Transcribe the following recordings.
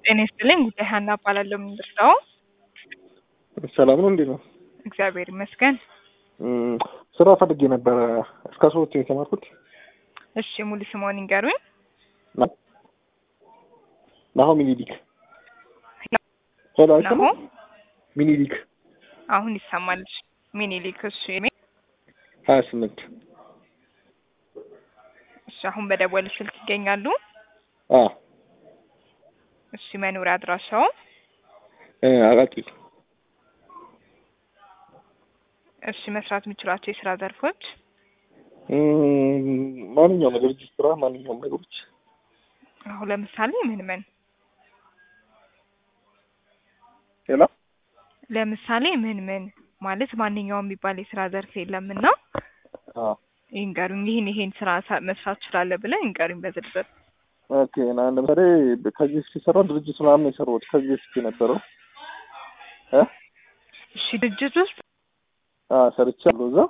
ጤና ይስጥልኝ። ጉዳይ ሀና እባላለሁ። የምንደርሰው ሰላም ነው። እንዴት ነው? እግዚአብሔር ይመስገን። እም፣ ስራ ፈልጌ ነበረ። እስከ ሶስት የተማርኩት እሺ፣ ሙሉ ስምዎን ይንገሩኝ? ና- ናሆም ሚኒሊክ። ሄሎ፣ አይሰማም? ናሆም ሚኒሊክ አሁን ይሰማል። ሚኒሊክ። እሺ፣ ሀያ ስምንት እሺ። አሁን በደወል ስልክ ይገኛሉ? አ እሺ። መኖሪያ አድራሻው? እ አቃቂ እሺ። መስራት የሚችሏቸው የስራ ዘርፎች? እም፣ ማንኛውም ነገር እጅ ስራ፣ ማንኛውም ነገሮች አሁን ለምሳሌ ምን ምን? ሌላ ለምሳሌ ምን ምን ማለት ማንኛውም የሚባል የስራ ዘርፍ የለምና አ ይንገሩኝ። ይህን ይሄን ስራ ሳ- መስራት ትችላለህ ብለህ ይንገሩኝ በዝርዝር። ኦኬ። ና ለምሳሌ ከዚህ በፊት የሰራ ድርጅት ምናምን የሰራሁት ከዚህ በፊት የነበረው እ እሺ። ድርጅት ውስጥ አ ሰርቻለሁ እዛ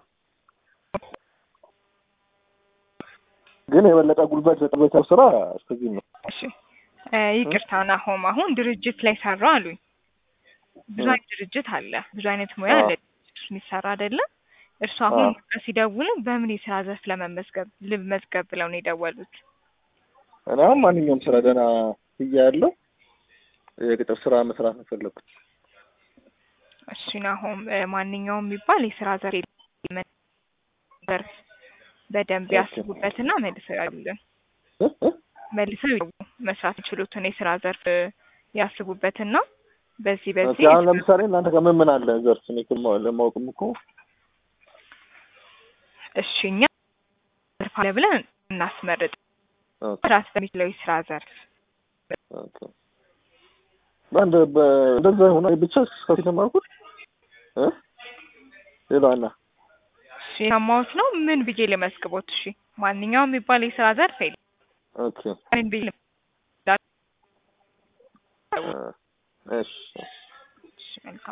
ግን የበለጠ ጉልበት በጠበታው ስራ እስከዚህ ነው። እሺ እ ይቅርታ ናሆም፣ አሁን ድርጅት ላይ ሰራ አሉኝ። ብዙ እ አይነት ድርጅት አለ፣ ብዙ አይነት ሙያ አዎ። አለ ድርጅት ውስጥ የሚሰራ አይደለም። እርሱ አሁን አዎ። ሲደውሉ በምን የስራ ዘርፍ ለመመዝገብ ልመዝገብ ብለው ነው የደወሉት? እኔ አሁን ማንኛውም ስራ ደህና ብያ ያለው የቅጥር ስራ መስራት ነው የፈለኩት። እሺ ናሆም፣ እ ማንኛውም የሚባል የስራ ዘርፍ የለም። ዘርፍ በደንብ ኦኬ። ያስቡበትና መልሰው ያሉልን እ እ መልሰው ይደውሉ። መስራት የሚችሉትን የስራ ዘርፍ እ ያስቡበትና በዚህ ኦኬ። በዚህ አሁን ለምሳሌ እናንተ ጋር ምን ምን አለ ዘርፍ እኔ እኮ ለማ- ለማወቅም እኮ እሺ እኛ ዘርፍ አለ ብለን እናስመርጥ። ኦኬ መስራት በሚችለው የስራ ዘርፍ ኦኬ። በአንድ በ- እንደዛ ሆነ ብቻ እስከ የተማርኩት እ ሌላዋና እሺ የሰማሁት ነው። ምን ብዬ ልመዝግቦት? እሺ ማንኛውም የሚባል የስራ ዘርፍ የለም። ኦኬ ምን ብዬ ልም- እ እሺ እሺ፣ መልካም